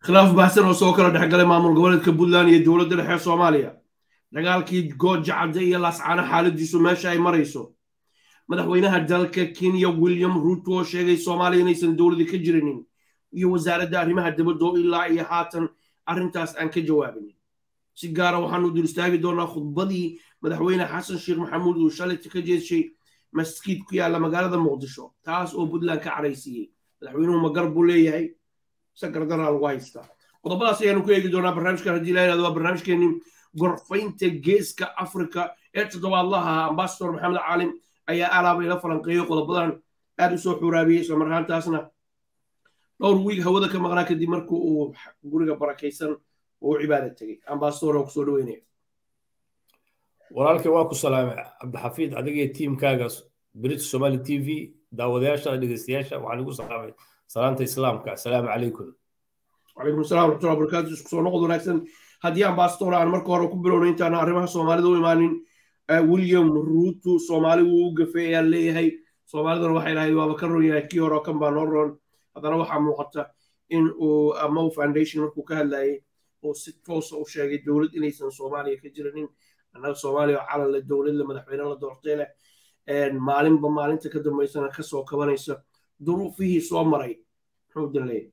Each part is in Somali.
khilaaf baxsan oo soo kala dhexgalay maamul goboleedka puntland iyo dowladda dhexe soomaaliya dagaalkii gooja cadde iyo laascaano xaaladiisu meesha ay marayso madaxweynaha dalka kenya william ruto oo sheegay soomaaliya inaysan dowladii ka jirinin iyo wasaaradda arrimaha dibadda oo ilaa iyo haatan arrintaas aan ka jawaabinin si gaara waxaanu dul istaagi doonaa khudbadii madaxweyne xasan sheekh maxamuud uu shalayta ka jeeshay maskiid ku yaalla magaalada muqdisho taas oo puntland ka caraysiiyey madaxweynuhu magar buu leeyahay sagardaraa lagu haystaa qodobadaas ayaanu ku eegi doonaa barnaamijkan haddii la yidhahdo waa barnaamijkeenii gorfaynta geeska afrika ee toddobaadlaha ambasador maxamed caalim ayaa alaaba ila falanqeeyo qodobadan aad u soo xuraabiyey isla marhaantaasna dhowr wiig hawada ka maqnaa kadib markii uu guriga barakaysan oo u cibaada tegey ambasador oo kusoo dhaweynaya walaalkay waa ku salaamay cabdixafiid adiga iyo tiimkaaga british somali t v daawadayaasha dhegeystayaasha waxaan igu salaamay salaanta islaamka assalaamu calaykum wacalaykum assalam waraxmatullahi wabarakatu isku soo noqod wanaagsan haddii ambasador aan marka hore ku bilowna intaana arrimaha soomaalida u imaanin william ruto soomaali wuu u gafay ayaan leeyahay soomaaliduna waxay lahayd waaba ka ron yahay kii hore kan baa noo roon haddana waxaa muuqata in uu amow foundation markuu ka hadlayay oo si toosa u sheegay dowlad inaysan soomaaliya ka jiranin annaga soomaaliya oo calan leh dowlad leh madaxweyne la doortay leh maalinba maalinta ka dambaysana kasoo kabanaysa duruufihii soo maray muxuu daleeyay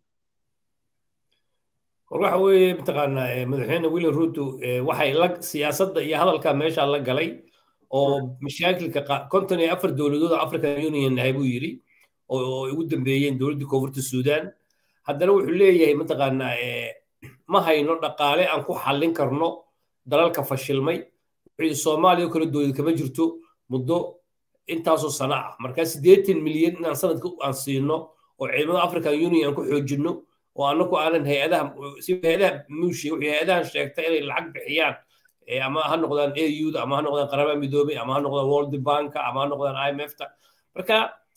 war waxa weeye mataqaanaa madaxweyne william ruto waxay la siyaasadda iyo hadalka meesha la galay oo mashaakilka konton iyo afar dowladood african union ahay buu yidhi oo ugu dambeeyeen dowladdii koonfurta suudaan haddana wuxuu leeyahay mataqaanaa ma hayno dhaqaale aan ku xallin karno dalalka fashilmay wuxuu soomaaliya kale dowlad kama jirto muddo intaasoo sana ah markaa siddeetan milyan inaan sanadka aan siino oo ciidamada african union aan ku xoojinno oo annagu aanan hay-adaha si hay-adaha muushi wixii hay-adahan sheegtay inay lacag bixiyaan ama ha noqdaan auda ama ha noqdaan qaramada midoobay ama ha noqdaan world banka ama ha noqdaan imfta marka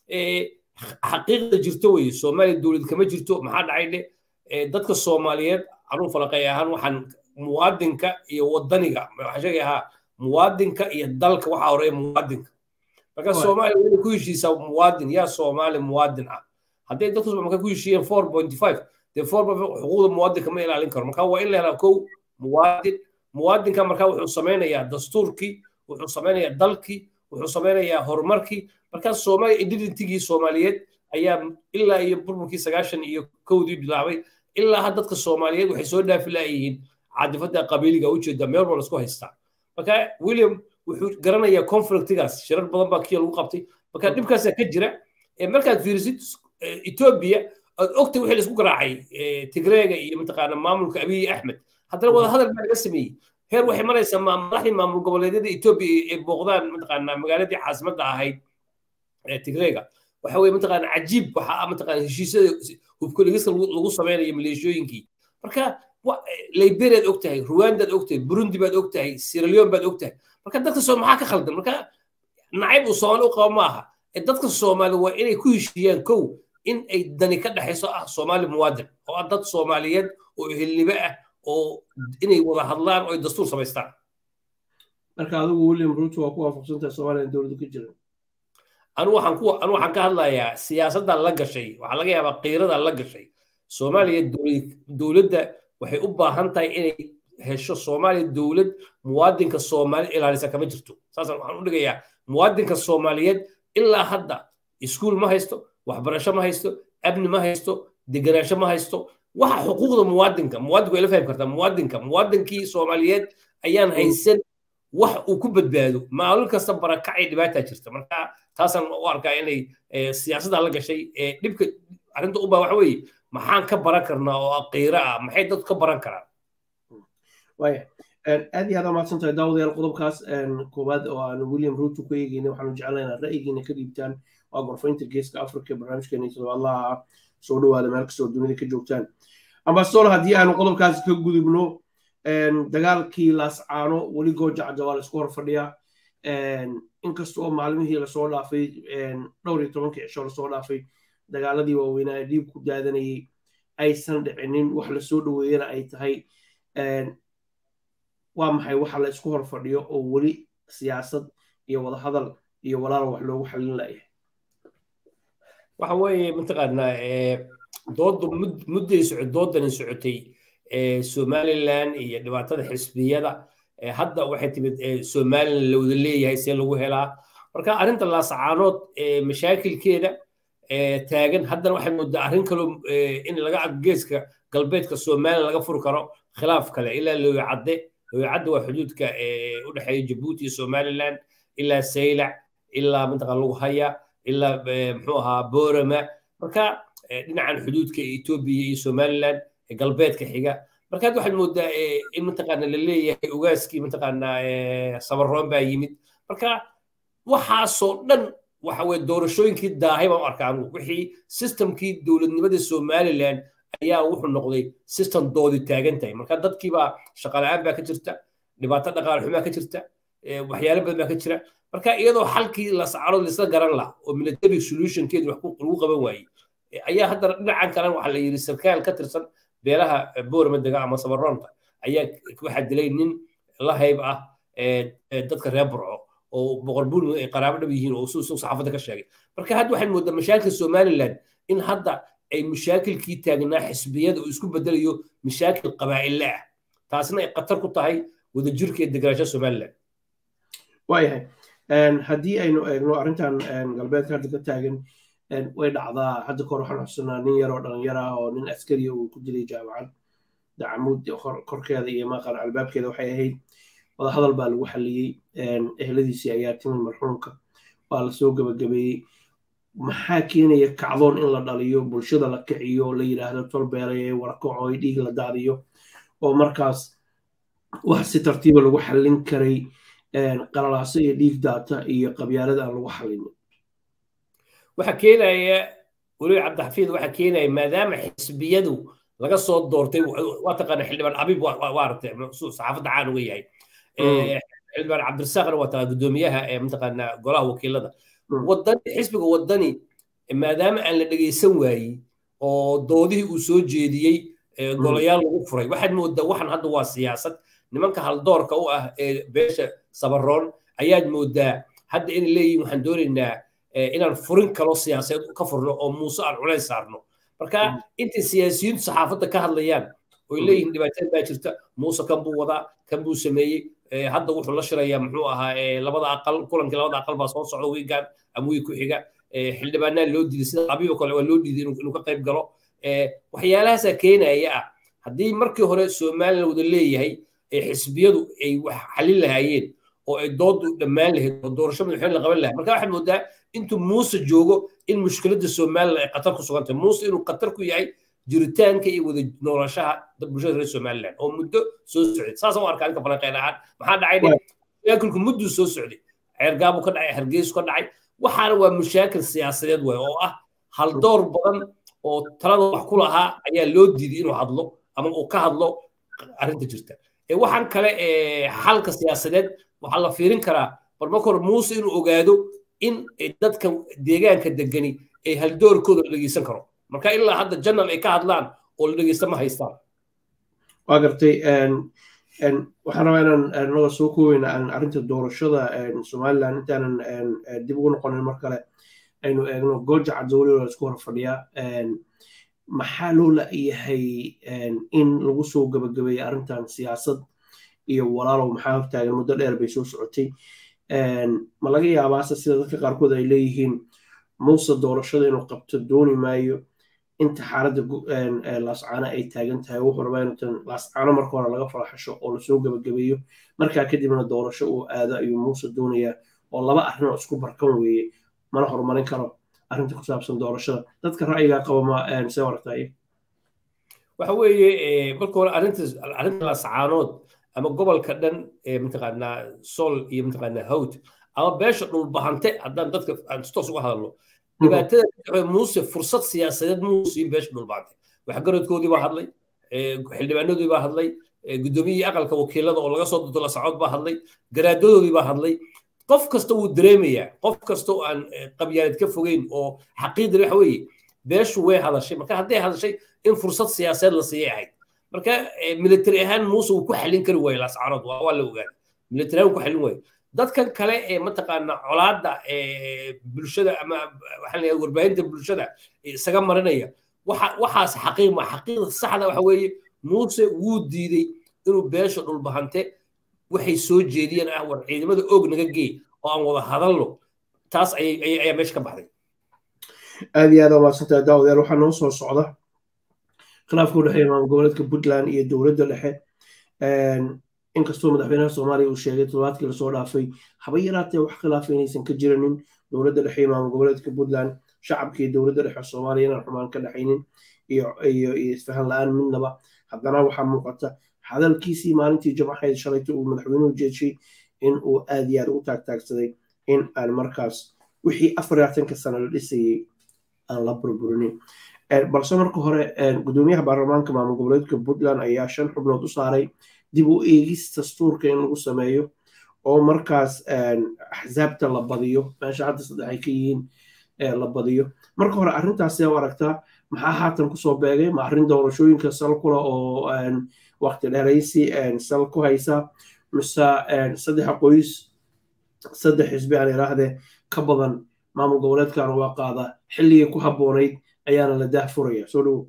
xaqiiqda jirto weye soomaaliya dowlad kama jirto maxaa dhacay dhe dadka soomaaliyeed anuu falaqay ahaan waxaan muwaadinka iyo wadaniga waxaan sheegay ahaa muwaadinka iyo dalka waxaa horeeya muwaadinka marka soomaaliya inay ku heshiisaa muwaadin yaa soomaali muwaadin ah hadday dadku marka ku heshiiyeen four point five dee four point five xuquuqda muwaadinka ma ilaalin karo marka waa in la helaa kow muwaadin muwaadinka marka wuxuu samaynayaa dastuurkii wuxuu samaynayaa dalkii wuxuu samaynayaa horumarkii marka soomaaliya identitigii soomaaliyeed ayaa ilaa iyo burburkii sagaashan iyo kowdii bilaabay ilaa had dadka soomaaliyeed waxay soo dhaafi laayihiin cadifada qabiiliga ujeeda meel baa lasku haystaa marka william wuxuu garanayaa conflictigaas shirar badan baa kiya lagu qabtay marka dhibkaasaa ka jira markaad fiirisid etoobiya aad ogtay wixii laisku garaacay tigreega iyo mataqaana maamulka abiy axmed haddana wada hadal baa laga sameeyey heer waxay maraysaa madaxdii maamul goboleedyada etoobiya ay booqdaan mataqaana magaaladii caasimadda ahayd tigreega waxa weye mataqaana cajiib waxaa mataqaana heshiisyada hubkoligiska lagu sameynayo maleeshooyinkii marka liberiaad og tahay ruwandaad og tahay burundi baad og tahay siraleon baad og tahay marka dadka soo maxaa ka khaldan marka nacayb uu soomaali u qabo ma aha dadka soomaali waa inay ku heshiiyaan kow in ay dani ka dhexayso ah soomaali muwaadin oo ah dad soomaaliyeed oo ehelnibe ah oo inay wada hadlaan oo ay dastuur samaystaan marka adigu william ruto waa ku waafaqsantahay soomaaliya dowladda ka jiran anu waxaan ku anu waxaan ka hadlayaa siyaasaddan la gashay waxaa laga yaabaa qiiradan la gashay soomaaliya dowladda waxay u baahan tahay inay hesho soomaaliya dowlad muwaadinka soomaali ilaalisa kama jirto saasaan waxaan u dhigayaa muwaadinka soomaaliyeed ilaa hadda iskuul ma haysto waxbarasho ma haysto amni ma haysto deganaansho ma haysto waxa xuquuqda muwaadinka muwaadinku way la fahmi kartaa muwaadinka muwaadinkii soomaaliyeed ayaan haysan wax uu ku badbaado maalin kasta barakacay dhibaataa jirta marka taasaan u arkaa inay siyaasadda la gashay dhibka arrinta u baa waxa weeye maxaan ka baran karnaa oo qiiro ah maxay dadku ka baran karaan waya aad iyo aad mahadsan tahay daawadayaal qodobkaas koowaad oo aan william ruto ku eegeyna waxaanu jeclaynaa ra'yigiina ka dhiibtaan waa gorfaynta geeska africa barnaamijkeena toddobaadlaha ah soo dhawaada meel kastoo dunida ka joogtaan ambasador haddii aanu qodobkaas ka gudubno dagaalkii laascaano weli goojacda waa laisku hor fadhiyaa inkasta oo maalmihii lasoo dhaafay dhowr iyo tobankii cisho lasoo dhaafay dagaaladii waaweynaa ee dhiib ku daadanayay aysan dhicinin wax lasoo dhoweeyana ay tahay waa maxay waxa la isku hor fadhiyo oo weli siyaasad iyo wadahadal iyo walaal wax loogu xalin layahay waxa weeye mataqaanaa doodu mudday socod doodani socotay somaliland iyo dhibaatada xisbiyada hadda waxay timid somaliland la wada leeyahay see lagu helaa marka arrinta laasacaanood mashaakilkeeda taagan haddana waxay moodaa arrin kaloo in laga geeska galbeedka somaliland laga furi karo khilaaf kale ilaa looyacadde looyacadde waa xuduudka u dhexeeya jabuuti iyo somaliland ilaa saylac ilaa mantaqa lagu haya ilaa muxuu ahaa boorama marka dhinacan xuduudka etoobiya iyo somaliland galbeedka xiga marka hadda waxaad moodaa in mataqaana la leeyahay ogaaskii mataqaana sabaroon baa yimid marka waxaasoo dhan waxa weye doorashooyinkii daahay baan u arkaa anugu wixii systemkii dowladnimada somaliland ayaa wuxuu noqday system doodi taagan tahay marka dadkiibaa shaqala-aan baa ka jirta dhibaato dhaqaale xumaa ka jirta waxyaalo badan baa ka jira marka iyadoo xalkii lascarood laisla garan lah oo military solutionkeedu wax lagu qaban waayey ayaa haddana dhinacan kalena waxaa la yidhi sarkaal ka tirsan beelaha boorama dega ama sabaroonta ayaa waxaa dilay nin la hayb ah dadka reer burco oo boqor buurmud ay qaraabo dhab yihiin oo suu saxaafadda ka sheegay marka hadda waxaad moodaa mashaakil somaliland in hadda ay mashaakilkii taagnaa xisbiyada uu isku bedelayo mashaakil qabaa'ille ah taasina ay khatar ku tahay wadajirka iyo deganaanshaha somaliland waayahay haddii aynu eegno arrintan galbeedka hadda ka taagan way dhacdaa hadda kor waxaan xusanaa nin yaroo dhalinyar ah oo nin askariya uu ku dilay jaamacad dacamuud korkeeda iyo maqan albaabkeeda waxay ahayd wadahadal baa lagu xaliyey ehladiisii ayaa timid marxuumka waa lasoo gebagabeeyey maxaa keenaya kacdoon in la dhaliyo bulshada la kiciyo oo la yidhaahdo tolbeelay warakaco ay dhiig la daadiyo oo markaas wax si tartiiba lagu xallin karay qalalaaso iyo dhiig daata iyo qabyaalada aan lagu xallinin waxa keenaya weliba cabdixafiid waxa keenaya maadaama xisbiyadu laga soo doortay waa taqaana xildhibaan abib waa aragtay saxaafadda caan uga yahay xildhibaan cabdirasaaqna waa taqaa guddoomiyaha ee mataqaana golaha wakiilada wadani xisbiga wadani maadaama aan la dhegeysan waayey oo doodihii uu soo jeediyey golayaal lagu furay waxaad moodaa waxan hadda waa siyaasad nimanka haldoorka u ah ee beesha sabaroon ayaad moodaa hadda inay leeyihin waxaan doonaynaa inaan furin kalo siyaasadeed ka furno oo muuse aan culays saarno marka intay siyaasiyiintu saxaafadda ka hadlayaan oy leeyihiin dhibaatada baa jirta muuse kan buu wadaa kan buu sameeyey hadda wuxuu la shirayaa muxuu ahaa labada aqal kulankii labada aqal baa soo socda wiigan ama wiig ku xiga xildhibaanaa loo diiday sida abiib oo kale waa loo diiday inuu ka qayb galo waxyaalahaasaa keenaya ah haddii markii hore somaliland wada leeyahay xisbiyadu ay wax xalin lahaayeen oo ay doodu dhammaan lahayd oo doorasho madaxweyne la qaban lahaa marka waxaad moodaa intuu muuse joogo in mushkiladda somaliland ay qatar ku sugan tahay muuse inuu qatar ku yahay jiritaanka iyo wada noolashaha bulshada reer somaliland oo muddo soo socday saasaan u arkaa ninka falanqeyn ahaan maxaa dhacay mashaakilku mudduu soo socday ceergaabu ka dhacay hargeysu ka dhacay waxaana waa mashaakil siyaasadeed waay oo ah haldoor badan oo talada wax ku lahaa ayaa loo diiday inuu hadlo ama uu ka hadlo arrinta jirta waxaan kale xalka siyaasadeed waxaa la fiirin karaa bal marka hore muuse inuu ogaado in dadka deegaanka degani ay haldoorkooda la dhegeysan karo marka ilaa hadda janal ay ka hadlaan oo la dhegeysta ma haystaan waa gartay waxaan rabaa inaan naga soo kooweyna arrinta doorashada somaliland intaanan dib ugu noqonin mar kale aynu eegno gooja cadowli oo isku hor fadhiyaa maxaa loo la-yahay in lagu soo gabagabeeya arrintan siyaasad iyo walaalow maxaa hortaagan muddo dheer bay soo socotay ma laga yaabaase sida dadka qaarkood ay leeyihiin muuse doorashada inuu qabto dooni maayo inta xaaladda laascaano ay taagan tahay wuxuu rabaa inuutan laascaano marka hore laga falaxasho oo lasoo gabagabeeyo markaa kadibna doorasho uu aado ayuu muuse doonayaa oo laba arrin oo isku barkan weeye mana horumarin karo arrinta ku saabsan doorashada dadka ra'yigaa qaba ma see waragtay waxa weeye marka hore arrinta arrinta laascaanood ama gobolka dhan mataqaanaa sol iyo mataqaanaa hawd ama beesha dhulbahante haddaan dadka aan toos uga hadalno dhibaatada muuse fursad siyaasadeed muusiin beesha dhulbahante waxgaradkoodii baa hadlay xildhibaanadoodii baa hadlay guddoomiyihii aqalka wakiilada oo laga soo dudo la socod baa hadlay garaadadoodii baa hadlay qof kasta wuu dareemayaa qof kasta oo aan qabyaalad ka fogeyn oo xaqiiqda waxa weeye beeshu way hadashay marka hadday hadashay in fursad siyaasadeed la siiyay ahayd marka military ahaan muuse wuu ku xallin kari waaye laascarood waa la ogaaday military ahaan wuu ku xallin waaye dadkan kale ee mataqaana colaadda bulshada ama waxaan leeyahay warbaahinta bulshada isaga marinaya waxaas xaqiiq ma xaqiiqda saxda waxa weeye muuse wuu diiday inuu beesha dhulbahante waxay soo jeediyeen ah war ciidamada og naga geey oo aan wada hadalno taas ayaa meesha ka baxday aad iyo aad aa maadsantahay daawadayaal waxaa noo soo socda khilaafka u dhexeeya maamul goboleedka puntland iyo dowladda dhexe inkastoo madaxweynaha soomaaliya uu sheegay toddobaadkii lasoo dhaafay haba yaraatee wax khilaafa inaysan ka jiranin dowladda dhexe iyo maamul goboleedka puntland shacabka iyo dowladda dhexe soomaaliya inaan xumaan ka dhexaynin iyo iyo isfahan la-aan midnaba haddana waxaa muuqata hadalkiisii maalintii jamaxayd shalayta uu madaxweynuhu jeeshay in uu aad iyo aad ugu taagtaagsaday in aan markaas wixii afar labaatanka sano la dhisayay aan la burburinin balse marka hore gudoomiyaha baarlamaanka maamul goboleedka puntland ayaa shan xubnood u saaray dib u eegis dastuurka in lagu sameeyo oo markaas axsaabta la badiyo meesha hadda saddex ay ka yihiin la badiyo marka hore arrintaas see u aragtaa maxaa haatan kusoo beegay ma arrin doorashooyinka sal kula oo waqti dheeraysi sal ku haysa mise saddex qoys saddex xisbi aan iraahdee ka badan maamul goboleedkan waa qaada xilligii ku habboonayd ayaana la daah furaya soo dhowo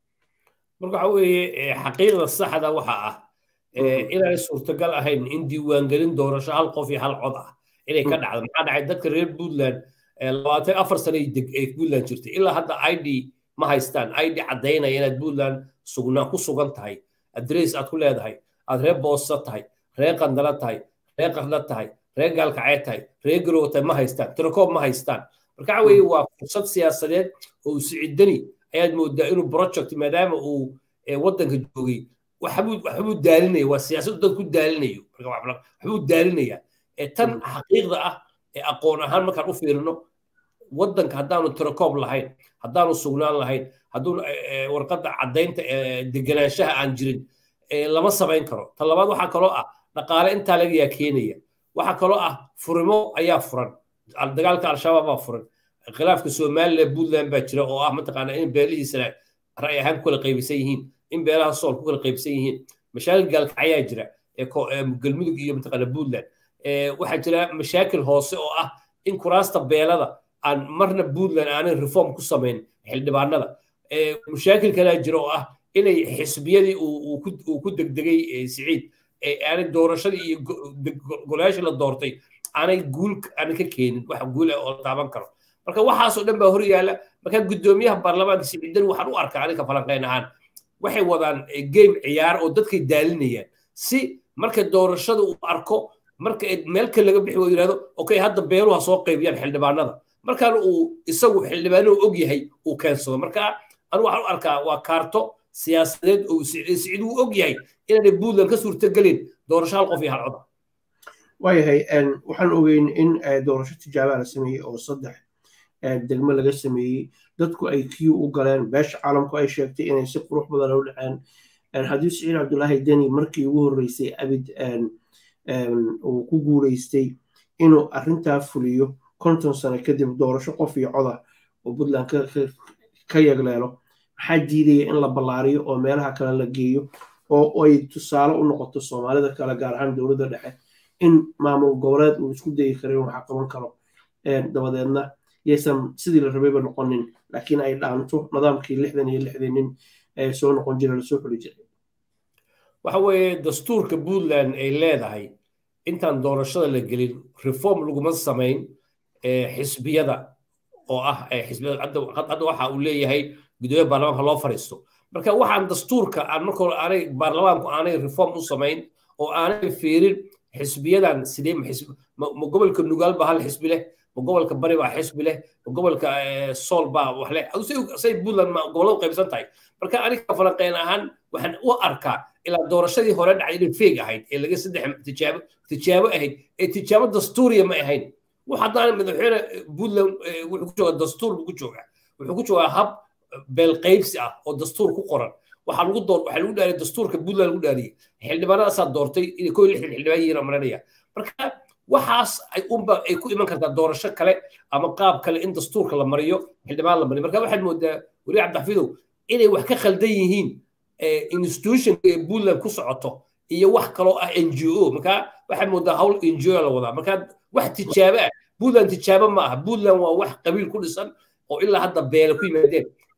marka waxa weeye xaqiiqda saxda waxa ah inaanay suurtagal ahayn in diiwaangelin doorasho hal qof iyo hal cod ah inay ka dhacdo maxaa dhacay dadka reer puntland labaatan afar sano ay puntland jirtay ilaa hadda id ma haystaan id caddaynaya inaad puntland sugnaa ku sugan tahay adress aad ku leedahay aad reer boosa tahay reer qandala tahay reer qarla tahay reer gaalkacee tahay reer garow tahay ma haystaan tirakoob ma haystaan marka waxa weeye waa fursad siyaasadeed oo siciidani ayaad moodaa inuu project maadaama uu waddanka joogay waxbuu daalinaya waa siyaasadu dad ku daalinayo waxbuu daalinaya tan xaqiiqda ah ee aqoon ahaan markaan u fiirino waddanka haddaanu tirakoob lahayn haddaanu sugnaan lahayn hadduu warqadda caddaynta deganaanshaha aan jirin lama samayn karo ta labaad waxaa kaloo ah dhaqaale intaa lagayaa keenaya waxaa kaloo ah furimo ayaa furan dagaalka al-shabaab baa furan khilaafka somaliland puntland baa jira oo ah mataqaana in beelihiisana ra'y ahaan ku kala qaybisan yihiin in beelaha sool ku kala qaybisan yihiin mashaakil gaalkacyaa jira galmudug iyo mataqaana puntland waxaa jira mashaakil hoose oo ah in kuraasta beelada aan marna puntland aanay reform ku samayn xildhibaanada mashaakil kalaa jira oo ah inay xisbiyadii uu ku degdegay siciid aanay doorashadii iyo golayaashii la doortay aanay guul aanay ka keenin wax guul ah oo taaban karo marka waxaasoo dhan baa hor yaala marka guddoomiyaha baarlamaanka siciidan waxaan u arkaa aniga falanqayn ahaan waxay wadaan game ciyaar oo dadkay daalinayaan si marka doorashada uu arko marka meel kale laga bixi oo yidhahdo okay hadda beeluha soo qaybiyaan xildhibaanada markaan uu isagu xildhibaanuhu og yahay uu keensado marka anigu waxaan u arkaa waa kaarto siyaasadeed oo siciid uu og yahay inaanay puntland ka suurtagelin doorasho hal qof iyo hal coda waayahay waxaan ogeyn in doorasho tijaabaa la sameeyey oo saddex degmo laga sameeyey dadku ay kiyu u galeen beesha caalamku ay sheegtay inay si qurux badan u dhaceen haddii siciid cabdulaahi deni markii ugu horreysay abid uu ku guuleystay inuu arrintaa fuliyo konton sano kadib doorasho qof iyo coda oo puntland ka yagleelo maxaa diidaya in la ballaariyo oo meelaha kale la geeyo oo ay tusaale u noqoto soomaalida kale gaar ahaan dowladda dhexe in maamul goboleed uu isku dayi karo in waxa qaban karo dabadeedna yaysan sidii la rabayba noqonin laakiin ay dhaanto nidaamkii lixdan iyo lixdan nin ee soo noqon jira lasoo xuli jiray waxa weeye dastuurka puntland ay leedahay intaan doorashada la gelin reform laguma samayn xisbiyada oo ah xisbiyada hadda waxa uu leeyahay gudoomiya baarlamaanka loo fariisto marka waxaan dastuurka aan marka hore aanay baarlamaanku aanay reform u samayn oo aanay fiirin xisbiyadan sidee ma gobolka nugaal baa hal xisbi leh ma gobolka bari baa xisbi leh ma gobolka sool baa wax leh say puntland gobolladu qaybsan tahay marka aniga falanqeyn ahaan waxaan u arkaa ilaa doorashadii hore dhacay inay feeg ahayd ee laga saddex tijaabo tijaabo ahayd ee tijaabo dastuuriya ma ahayn wax haddaan madaxweyne puntland wuxuu ku joogaa dastuur buu ku joogaa wuxuu ku joogaa hab beelqaybsi ah oo dastuur ku qoran waxaa lagu door waxaa lagu dhaariyay dastuurka puntland lagu dhaariyay xildhibaanadaasaa doortay inay koo lixdan xildhibaan yihiin maranaya marka waxaas ay unba ay ku iman kartaa doorasho kale ama qaab kale in dastuurka la mariyo xildhibaan la mariyo marka waxaad moodaa weli cabdixafidow inay wax ka khaldan yihiin institutionka ee puntland ku socoto iyo wax kaloo ah n g o marka waxaad moodaa hawl n g o la wadaa marka wax tijaabo ah puntland tijaabo ma aha puntland waa wax qabiil ku dhisan oo ilaa hadda beele ku yimaadeen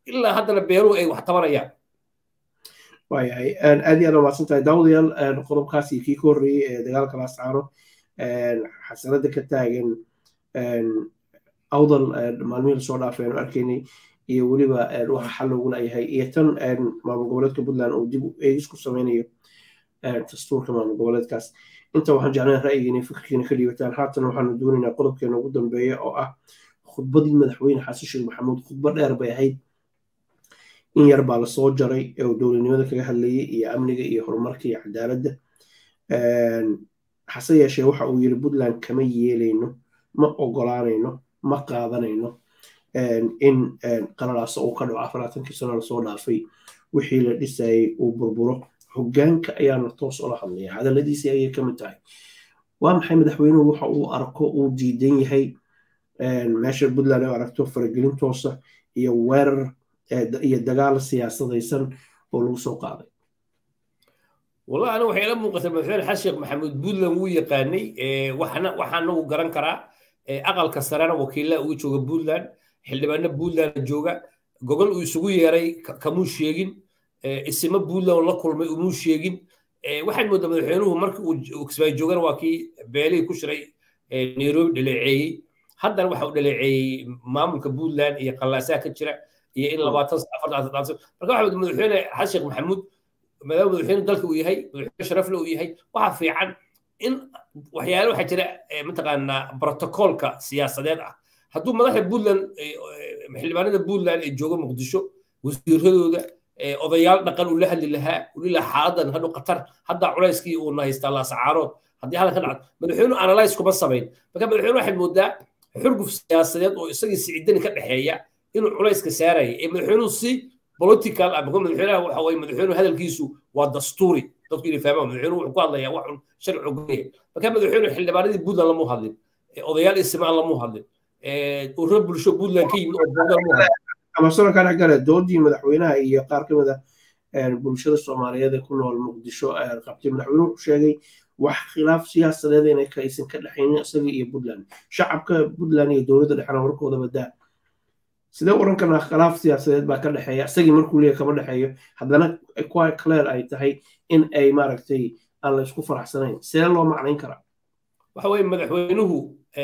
ilaa haddana beeruhu ay wax tabanayaan waayahay aad iyo aad umaasan tahay daawadayaal qodobkaas iyo kii ka horreeyey ee dagaalka laascaano xasanada ka taagan awdal maalmihii lasoo dhaafay aanu arkaynay iyo weliba waxa xal looguna yahay iyo tan maamul goboleedka puntland uu dib eegis ku sameynayo dastuurka maamul goboleedkaas inta waxaan jeclaan ra'yigeena fikirkiina ka dhiibataan haatan waxaanu doonaynaa qodobkeena ugu dambeeya oo ah khudbadii madaxweyne xasan sheekh maxamuud khudbo dheer bay ahayd in yar baa lasoo jaray ee uu dowladnimada kaga hadlayay iyo amniga iyo horumarka iyo cadaaladda hase yeeshee waxa uu yiri puntland kama yeelayno ma ogolaanayno ma qaadanayno in qalalaasa uu ka dhaco afaraatankii sano lasoo dhaafay wixii la dhisayay uu burburo hoggaanka ayaana toos ula hadlaya hadalladiisii ayay ka mid tahay waa maxay madaxweynuhu waxa uu arko uu diidan yahay meesha puntland ay aragto faragelin toosa iyo weerar iyo dagaal siyaasadaysan oo lagu soo qaaday والله أنا وحيلا موقت مثلا حشيق محمود بودلان وو يقاني وحنا وحنا وقران كرا أقل كسرانا وكيلا ويشوغ بودلان حلبانا بودلان جوغا جوجل ويسوغو ياري كمو شيغين اسم بودلان ولا كل ما مو شيغين waxay moodaa madaxweynuhu marka uu kismaayo joogana waa kii beelihii ku shiray nairobi dhaleeceeyey haddana waxa uu dhaleeceeyey maamulka puntland iyo qallaasaha ka jira iyo in labaatan afartan marka waxa madaxweyne xasan sheekh maxamuud maadaama madaxweyne dalka uu yahay madaxweyne sharafle uu yahay waxaa fiican in waxyaale waxaa jira mataqaanaa brotocoolka siyaasadeed ah hadduu madaxda puntland xildhibaanada puntland ee jooga muqdisho wasiiradooda odayaal dhaqan uu la hadli lahaa uli lahaa xaaladan hadhu qatar hadda culayskii uuna haystaa laasacaarood haddii halkan ka dhacdo madaxweynuhu analyse kuma samayn marka madaxweyne waxaad moodaa xurguf siyaasadeed oo isagii siciidani ka dhexeeya inuu culayska saaraya ee madaxweynuhu si political ama madaxweynaha waxa waye madaxweynuhu hadalkiisu waa dastuuri dadku inay fahmaan madaxweynuhu wuxuu ku hadlayaa wax un sharci ogolaya marka madaxweynuhu xildhibaanadii puntland lamu hadlin odayaal isimaan lamu hadlin urro bulsho puntland ka yimid oo buudan mu hadlin amasano ka dhex gale doodii madaxweynaha iyo qaar ka mid a bulshada soomaaliyeed ee ku nool muqdisho qabtay madaxweynuhu wuxuu sheegay wax khilaaf siyaasadeed inay aysan ka dhexaynin isaga iyo puntland shacabka puntland iyo dowladda dhexena warkooda badaa sidee oran karnaa khilaaf siyaasadeed baa ka dhexeeya isagii markuu leeyahy kama dhexeeyo haddana quite clear ay tahay in ay maaragtay aan la isku faraxsanayn sidee loo macnayn karaa waxa weye madaxweynuhu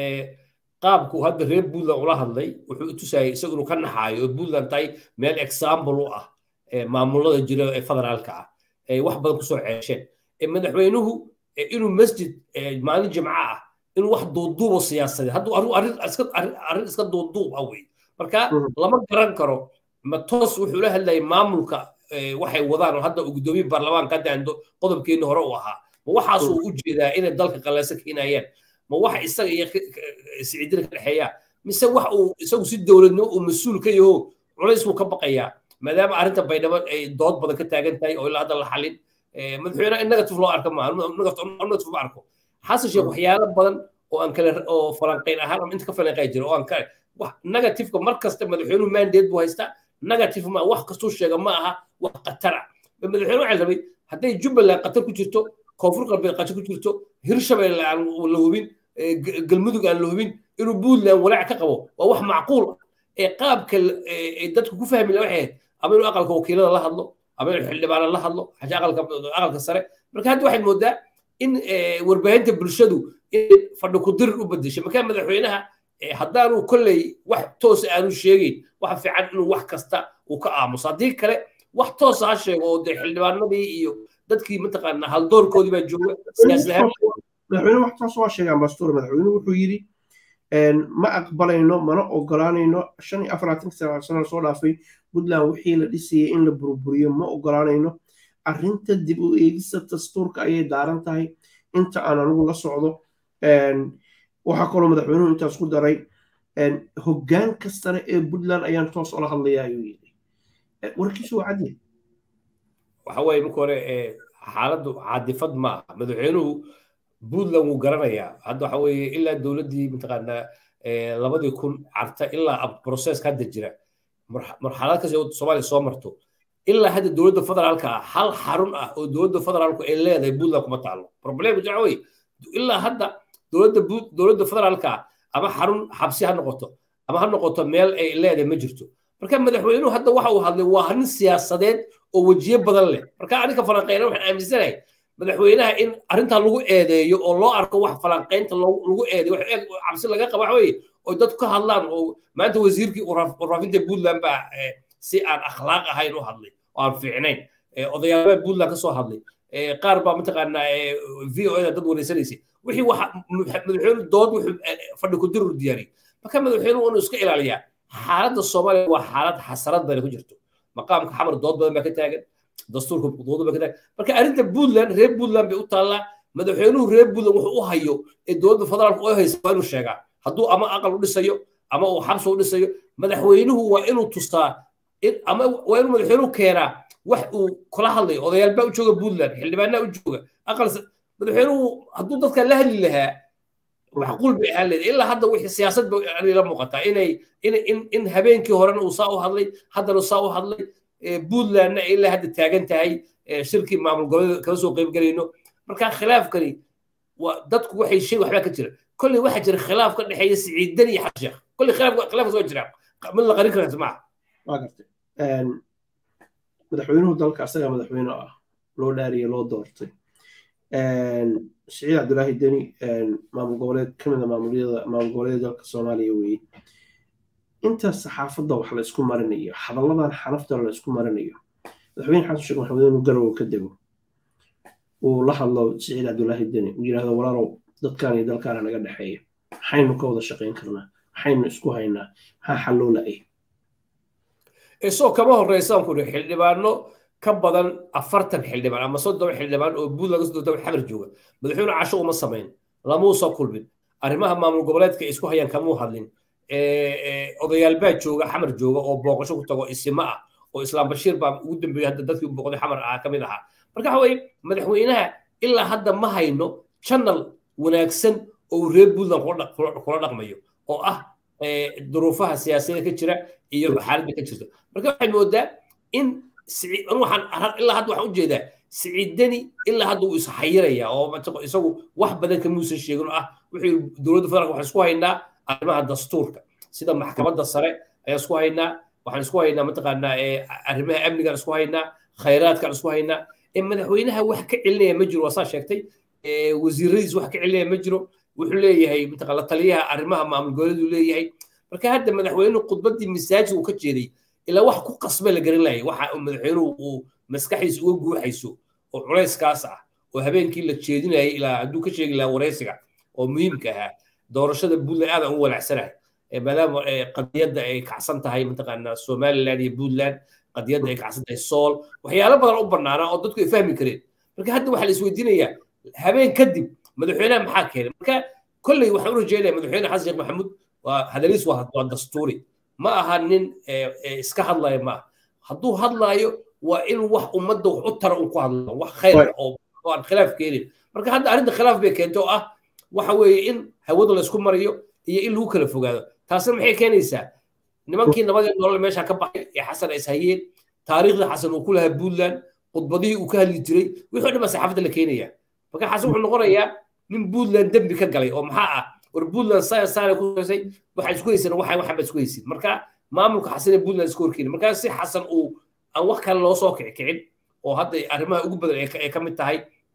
qaabku hadda reer puntland ula hadlay wuxuu tusayay isagu inuu ka naxaayo oo puntland tahay meel example u ah maamulada jira ee federaalka ah ay wax badan kusoo ceesheen madaxweynuhu inuu masjid maalin jimco ah inuu wax duuduubo siyaasadeed hadduu arrin iska duuduub ah wey marka lama garan karo ma toos wuxuu la hadlayay maamulka waxay wadaan oo hadda gudoomiye baarlamaanka hadda ando qodobkeenni hore u ahaa ma waxaasuu u jeedaa inay dalka qaleyso keenayaan ma wax isaga iyo siciidina ka dhexeeya mise wax uu isagu si dowladnimo uu mas-uul ka yaho culays buu ka baqayaa maadaama arrinta baydhabo ay dood badan ka taagan tahay oo ilaa hadda la xalin madaxweynaha in negative loo arka maaha negative ma arko xasan sheekh waxyaalo badan oo aan kale oo falanqayn ahaan ama inta ka falanqay jira oo aan ka negativeka mar kasta madaxweynuhu mandate buu haystaa negative ma wax kastuu sheega ma aha wax qatar ah madaxweyne waxaa rabay hadday jubbaland qatar ku jirto koonfur galbeed qatar ku jirto hirshabelle aan la hubin galmudug aan la hubin inuu puntland walaac ka qabo waa wax macquul ah ee qaabka dadku ku fahmi la waxay ama inuu aqalka wakiilada la hadlo ama inuu xildhibaana la hadlo xaja aqalka sare marka hadda waxaad moodaa in warbaahinta bulshadu in fadhi ku dirir u bedeshay marka madaxweynaha haddaanu kolley wax toos aanu sheegayn waxa fiican inuu wax kasta uu ka aamuso haddii kale wax toos ha sheego oo dee xildhibaanadii iyo dadkii mataqaana haldoorkoodii baa jooga madaxweyne wax toos waa sheegaan bastuur madaxweynuhu wuxuu yidhi ma aqbalayno mana ogolaanayno shan iyo afaraatanka sano soo dhaafay puntland wixii la dhisayay in la burburiyo ma ogolaanayno arrinta dib u eegista dastuurka ayay daaran tahay inta aan anigu la socdo waxaa kaloo madaxweynuhu intaas ku daray hoggaan kastana ee puntland ayaan toos ola hadlaya ayuu yidhi warkiisu waa cadyahay waxa weeye marka hore xaaladdu caadifad ma aha madaxweynuhu puntland wuu garanayaa hadda waxa weeye ilaa dowladdii mataqaanaa labadii kun carta ilaa processka hadda jira marxalad kasta soomaaliya soo marto ilaa hadda dowladda federaalka ah hal xarun ah oo dowladda federaalku ay leedahay puntland kuma taalo problemka waxa weeye ilaa hadda dowladda dowladda federaalka ama xarun xabsi ha noqoto ama ha noqoto meel ay leedahay ma jirto marka madaxweynuhu hadda waxa uu hadlay waa arrin siyaasadeed oo wejiye badan leh marka aniga falanqeyna waxaan aaminsanahay madaxweynaha in arrintaa lagu eedeeyo oo loo arko wax falanqeynta lagu eedeeyo wax cabsi laga qaba waxa weeye oo dadku ka hadlaan oo maanta wasiirkii warfaafinta puntland baa si aan akhlaaq ahayn u hadlay oo aan fiicnayn odayaalbaa puntland ka soo hadlay qaar baa mataqaanaa v o da dad wareysanaysay wixii waxa madaxweynu dood wuxuu fadhi ku dirur diyaariyey marka madaxweynuhu inuu iska ilaaliyaa xaaladda soomaaliya waa xaalad xasarad badan ku jirto maqaamka xamar dood badan baa ka taagan dastuurka dood baa ka taagan marka arrinta puntland reer puntland bay u taallaa madaxweynuhu reer puntland wuxuu u hayo ee dowladda federaalka oo haysa waa inuu sheegaa hadduu ama aqal u dhisayo ama uu xabsi u dhisayo madaxweynuhu waa inuu tustaa ama waa inuu madaxweynuhu keenaa wax uu kula hadlayo odayaal baa u jooga puntland xildhibaanaa u jooga aqal madaxweynuhu hadduu dadka la hadli lahaa macquul bay ahaan leedahay ilaa hadda wixii siyaasad ba la muuqataa inay in in habeenkii horena uu saa u hadlay haddana saa u hadlay puntlandna ilaa hadda taagan tahay shirkii maamul goboleed kala soo qayb galayno marka khilaafkani waa dadku waxay shay waxbaa ka jira kolley waxaa jira khilaaf ka dhexeeya siciidan iyo xasan sheekh kolley khilaaf khilaafkaas waa jira mid la qarin karaa maaha waa gartay madaxweynuhu dalka asagaa madaxweyne ah loo dhaariye loo doortay siciid cabdulaahi deni maamul goboleed ka mid a maamulyada maamul goboleeda dalka soomaaliya weeye inta saxaafadda wax la isku marinayo hadalladan xanafta la isku marinayo madaxweyne xasan sheekh maxamed inuu garow ka dego uu la hadlo siciid cabdulaahi deni uu yidhahdo walaalow dadkan iyo dalkaana naga dhexeeya maxaynu ka wada shaqayn karnaa maxaynu isku haynaa maxaa xalloo la-ay isagoo kama horreysaan ku ihi xildhibaano ka badan afartan xildhibaan ama soddon xildhibaan oo buud laga soo daba xamar jooga madaxweyne casho uma samayn lamuu soo kulmin arrimaha maamul goboleedka isku hayaan kamuu hadlin odayaal baa jooga xamar jooga oo booqasho ku tago isima ah oo islaam bashiir baa ugu dambeeyey hadda dadkii booqday xamar ahaa ka mid ahaa marka waxa weye madaxweynaha ilaa hadda ma hayno channel wanaagsan oo reer puntland kula dhaqmayo oo ah duruufaha siyaasadda ka jira iyo xaaladda ka jirta marka waxay moodaa in waxaan ilaa hadda waxaan ujeedaa siciidani ilaa hadda wuu ishayiraya oo isagu wax badan kamuusan sheegin oo ah wuxuu dowladda federaalka waxaan isku haynaa arrimaha dastuurka sida maxkamadda sare ayaan isku haynaa waxaan isku haynaa mataqaanaa arrimaha amnigaan isku haynaa khayraadkaan isku haynaa madaxweynaha wax ka celinaya ma jiro waa saa sheegtay wasiiradiis wax ka celinaya ma jiro wuxuu leeyahay mataqaa la taliyaha arrimaha maamul goboleedu leeyahay marka hadda madaxweynuhu khudbaddii masaajid uu ka jeeday ilaa wax ku qasba la garan laayay waxa madaxweynuhu uu maskaxdiisa uga guuxayso oo culayskaas ah oo habeenkii la jeedinayay ilaa hadduu ka sheegi lahaa waraysiga oo muhiimka ahaa doorashada puntland aadaan u walacsanahay maadaama qadiyadda ay kacsan tahay mataqaanaa somaliland iyo puntland qadiyadda ay kacsan tahay sool waxyaalo badan u bannaanaa oo dadku ay fahmi kareen marka hadda waxaa la isweydiinayaa habeen kadib madaxweynaha maxaa keenay marka kolley waxaan u rajeynaya madaxweyne xasan sheekh maxamuud waa hadaliis waa dastuuri ma aha nin iska hadlaya maaha hadduu hadlaayo waa in wax ummadda wax u tara un ku hadlo wax khayr oo aan khilaaf keenin marka hadda arrinta khilaaf bay keentay oo ah waxa weeye in hawada laysku mariyo iyo in lagu kala fogaado taasna maxay keenaysaa nimankii nabadii nolol meesha ka baxay ee xasan is hayeen taariikhda xasan uu ku lahaa puntland khudbadihii uu ka hadli jiray wixii dhan baa saxaafadda la keenaya marka xasan wuxuu noqonayaa nin puntland dembi ka galay oo maxaa ah war puntland science saana ku horeysay waxaa isku haysan waxa waxa ba isku haysin marka maamulka xasan ee puntland isku horkeeni marka si xasan uu aan wax kale loo soo kicin oo hadda arrimaha ugu badan ay ka mid tahay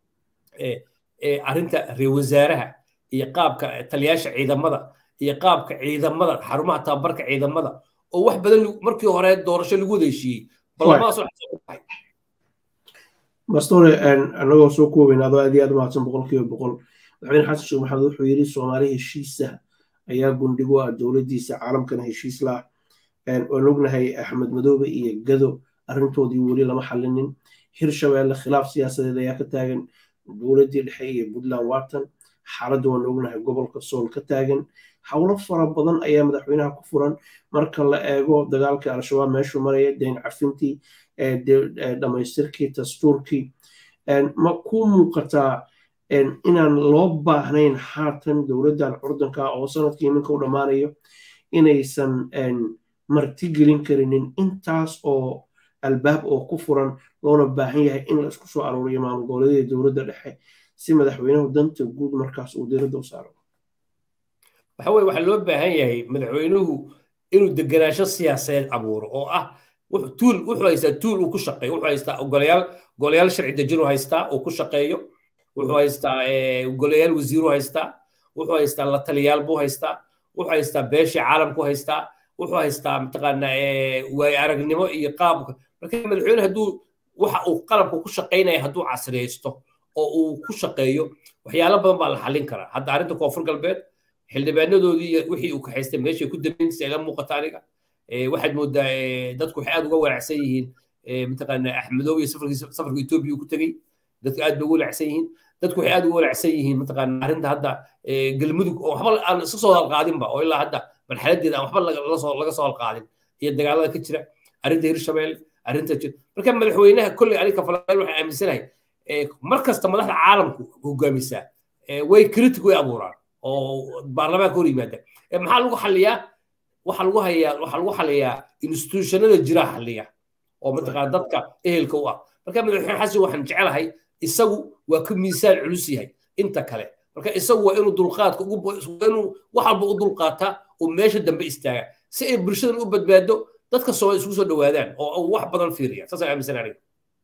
arrinta reer wasaaraha iyo qaabka taliyaasha ciidamada iyo qaabka ciidamada xarumaha tababarka ciidamada oo wax badan markii hore doorasho lagu wada heshiiyey ballamadaas bastore anagoo soo koobayna adoo aad iyo aad u mahadsan boqolkiiba boqol madaxweyne xasan sheekh maxamed wuxuu yidhi soomaali heshiisa ayaa gundhigo ah dowladdiisa caalamkana heshiis lah waan ognahay axmed madoobe iyo gado arrintoodii weli lama xallinin hirshabeelle khilaaf siyaasadeed ayaa ka taagan dowladdii dhexe iyo puntland watan xaaladda waan ognahay gobolka sool ka taagan howlo fara badan ayaa madaxweynaha ku furan marka la eego dagaalkii al-shabaab meeshuu maraya deen cafintii dhammaystirkii dastuurkii ma ku muuqataa inaan loo baahnayn haatan dowladdan curdanka oo sanadkii iminka u dhammaanayo inaysan martigelin karinin intaas oo albaab oo ku furan loona baahan yahay in la isku soo aruuriyo maamul goboleedyada dowladda dhexe si madaxweynuhu danta guud markaas uu diiradda u saaro waxa weye waxaa loo baahan yahay madaxweynuhu inuu degenaansho siyaasadeed abuuro oo ah tuul wuxuu haystaa tuul uu ku shaqeeyo wuxuu haystaa golayaal golayaal sharci dejin uu haystaa uu ku shaqeeyo wuxuu haystaa golayaal wasiiru haystaa wuxuu haystaa la taliyaal buu haystaa wuxuu haystaa beeshii caalamku haystaa wuxuu haystaa mataqaana waayo aragnimo iyo qaabka marka madaxweyne hadduu waxa uu qalabka ku shaqaynaya hadduu casriyaysto oo uu ku shaqeeyo waxyaalo badan baa la xallin karaa hadda arrinta koonfur galbeed xildhibaanadoodii iyo wixii uu kaxaystay meeshay ku dambeynaysa ila muuqata aniga waxaad moodaa dadku waxay aad uga walaacsan yihiin mataqaana axmedoob iyo safarkiisa safarka etoobiya ku tegey dadku aad bay uga walaacsan yihiin dadku waxay aad uga walaacsan yihiin mataqaana arrinta hadda galmudug oo waxba aan iska soo halqaadinba oo ilaa hadda marxaladeeda aan waxba laga soo halqaadin iyo dagaalada ka jira arrinta hirshabelle arrinta jir marka madaxweynaha kolley aniga falastiin waxaan aaminsanahay mar kasta madaxda caalamku hogaamisaa way critic way abuuraan oo baarlamaanka hor yimaada maxaa lagu xaliyaa waxaa lagu hayaa waxaa lagu xaliyaa institutionada jira xaliya oo mataqaana dadka ehelka u ah marka madaxweyne xasan waxaan jecelahay isagu waa ka miisaan culus yahay inta kale marka isagu waa inuu dulqaadka ugu inuu wax walba u dulqaataa oo meesha dambe istaaga si ay bulshadan u badbaado dadka soo isugu soo dhawaadaan oo wax badan fiiriya saasaan aaminsan aniga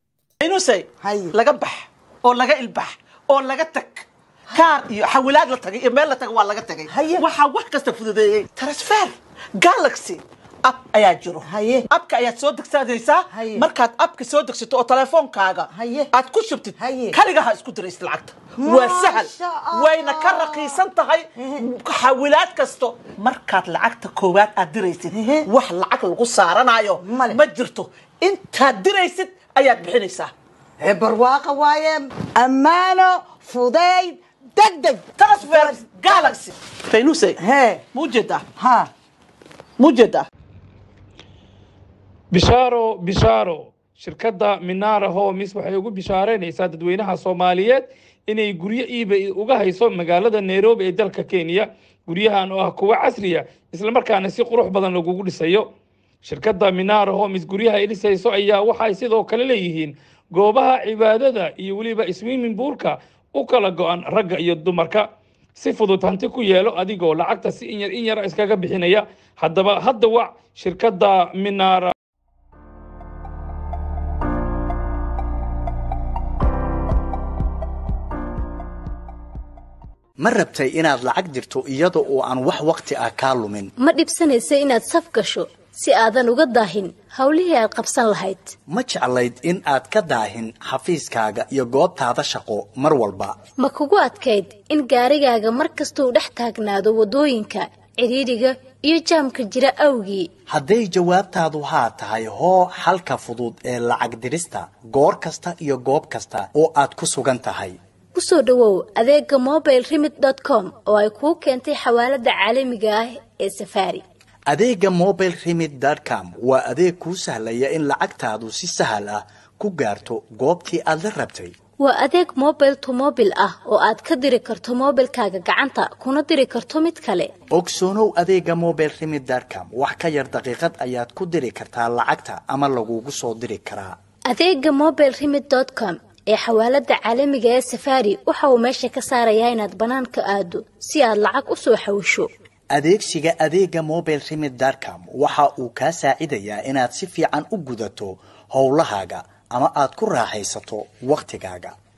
inusay laga bax oo laga ilbax oo laga tag kaar iyo xawilaad la tagay iyo meel la tagay waa laga tagay waxaa wax kasta fududeeyey transfer galaxy ab ayaa jiro abka ayaad soo degsanaysaa markaad abka soo degsato oo telefoonkaaga aad ku shubtid kaliga ha isku diraysid lacagta waa sahal wayna ka raqiisan tahay xawilaad kasto markaad lacagta koowaad aad diraysid wax lacag lagu saaranayo ma jirto intaad diraysid ayaad bixinaysaa barwaaqa waaye ammaano fudayd degdeg transfer galaxy faynuse hee muujeedaa ha muujeedaa bishaaro bishaaro shirkadda minara homis waxay ugu bishaareynaysaa dadweynaha soomaaliyeed inay guryo iibay uga hayso magaalada nairobi ee dalka kenya guryahan oo ah kuwo casriya islamarkaana si qurux badan lagugu dhisayo shirkadda minara homis guryaha ay dhisayso ayaa waxay sidoo kale leeyihiin goobaha cibaadada iyo weliba swimming buurka u kala go-an ragga iyo dumarka si fudud hanti ku yeelo adigoo lacagta si inyar in yara iskaga bixinaya haddaba hadda wac shirkadda minara ma rabtay inaad lacag dirto iyada oo aan wax wakhti ah kaa lumin ma dhibsanaysa inaad saf gasho si aadan uga daahin howlihii aad qabsan lahayd ma jeclayd in aad ka daahin xafiiskaaga iyo goobtaada shaqo mar walba ma kugu adkayd in gaarigaaga mar kastuu dhex taagnaado waddooyinka cidhiidhiga iyo jaamka jira awgii hadday jawaabtaadu haa tahay hoo xalka fudud ee lacag dirista goor kasta iyo goob kasta oo aad ku sugan tahay u soo dhowow adeegga mobile remit com oo ay kuu keentay xawaaladda caalamiga ah ee safaari adeegga mobile remit com waa adeeg kuu sahlaya in lacagtaadu si sahal ah ku gaarto goobtii aad la rabtay waa adeeg mobile to mobil ah oo aad ka diri karto mobilkaaga gacanta kuna diri karto mid kale ogsoonow adeegga mobile remit com wax ka yar daqiiqad ayaad ku diri kartaa lacagta ama lagugu soo diri karaa adeegga mobile remit com ee xawaaladda caalamiga ee safaari waxa uu meesha ka saarayaa inaad bannaanka aado si aad lacag u soo xawisho adeegsiga adeegga mobile remit com waxa uu kaa saacidayaa inaad si fiican u gudato howlahaaga ama aad ku raaxaysato wakhtigaaga